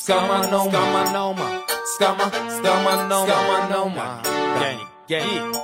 skama noma, skama noma, skama, skama noma, skama noma. Gang, gang.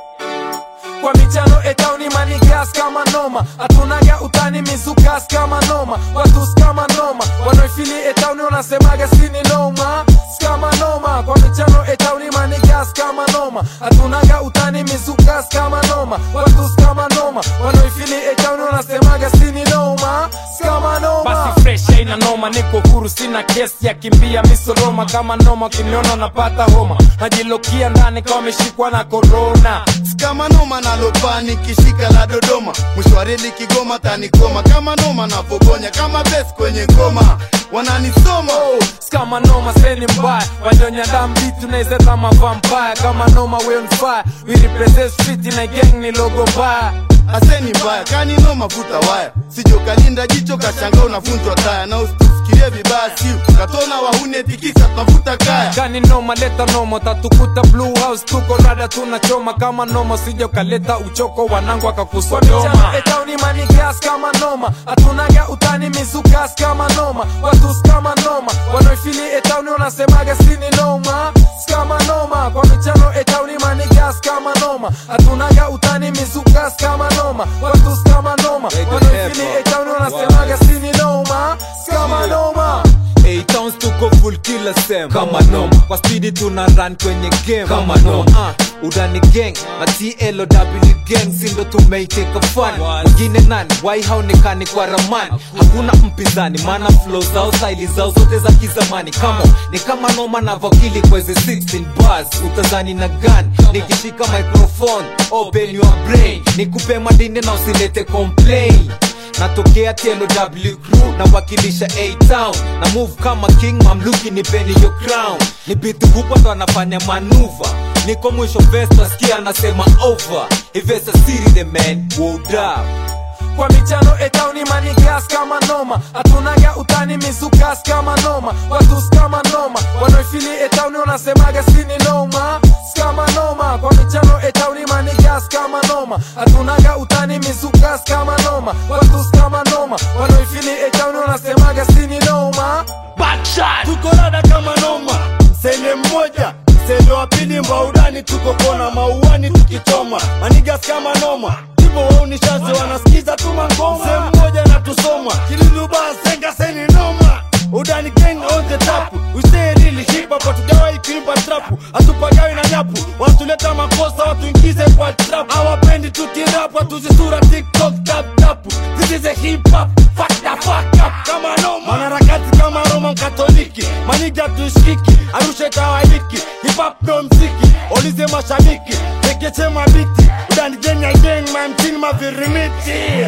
Kwa michano etauni manigas kama noma Hatunaga utani mizukas kama noma Watu skama noma Wanaifili etauni wanasemaga sini noma Skama noma Kwa michano etauni manigas kama noma Hatunaga utani mizukas kama noma Watu skama noma Wanaifili etauni wanasemaga sini noma Skama noma Basi fresh haina noma Niko huru sina kesi ya kimbia misoroma Kama noma ukiniona napata homa Najilokia ndani kama wameshikwa na corona kama noma nalopa nikishika la Dodoma, mwisho wa reli Kigoma tanikoma kama noma navogonya kama bes kwenye ngoma wananisoma oh, skama noma seni mbaya wanyonya damu vitu naise kama vampire kama noma we on fire we represent street na gang ni logo mbaya aseni mbaya kani noma vuta waya sijo kalinda jicho kashanga unavunjwa taya na usitufikirie vibaya siu katona wahune tikisa tunavuta kaya kani noma leta noma tatukuta blue house tuko rada tunachoma kama noma sija ukaleta uchoko wanangu akakusodoma etauni manigas kama noma hatunaga utani mizukas kama noma watu skama noma wanaifili etauni wanasemaga sini noma skama noma kwa michano etauni manigas kama noma hatunaga utani mizukas kama noma watu skama noma wanaifili etauni wanasemaga sini noma skama noma Eight towns tuko full kila sem kama noma kwa spidi tuna run kwenye game kama noma uh, udani gang na TLOW gang sindo tumeiteka fun wengine nani wai haonekani kwa ramani hakuna mpinzani maana flow zao staili zao zote za kizamani kama ni kama noma na vakili kweze 16 bars utazani na gun nikishika microphone open your brain nikupe madini na usilete complain natokea TLW crew nawakilisha A-Town na move kama king mamluki nipeni yo crown ni bitu kubwa ndo anafanya manuva niko mwisho vest nasikia anasema over ivesa siri the man wold up kwa michano etauni manigas kama noma hatunaga utani mizukas kama noma watu skama noma wanaifili etauni wanasemaga sini noma skama noma kwa michano etauni manigas kama noma hatunaga utani mizukas kama noma watu skama noma wanaifili etauni wanasemaga sini noma Backshot. tuko rada kama noma sele mmoja sele wa pili mbaudani tuko kona mauani tukichoma manigas kama noma Tibo waunishazi wanasikiza tu mangoma sehemu moja na tusoma kililuba senga seni noma udani gang on the tap we stay really hip hop hatujawahi kuimba trap hatupagawi na nyapu wanatuleta makosa watuingize kwa trap hawapendi tukirap watuzisura tiktok tap tap this is a hip hop fuck the fuck up kama noma mwanaharakati kama Roma mkatoliki maniga tushikiki Arusha itawaliki hip hop ndo mziki olize mashabiki tekeche mabiti udani jenya gang mamtini mavirimiti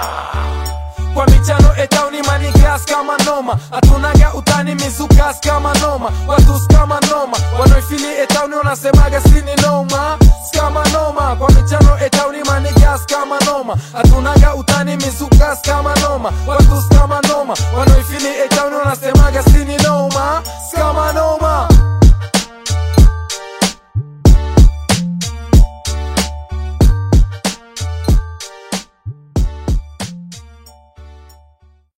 kwa michano etauni manigas kama noma hatunaga utani mizukas kama noma watu skama noma wanaifili etauni wanasemaga sini noma skama noma kwa michano etauni manigas kama noma hatunaga utani mizukas kama noma watu skama noma wanaifili etauni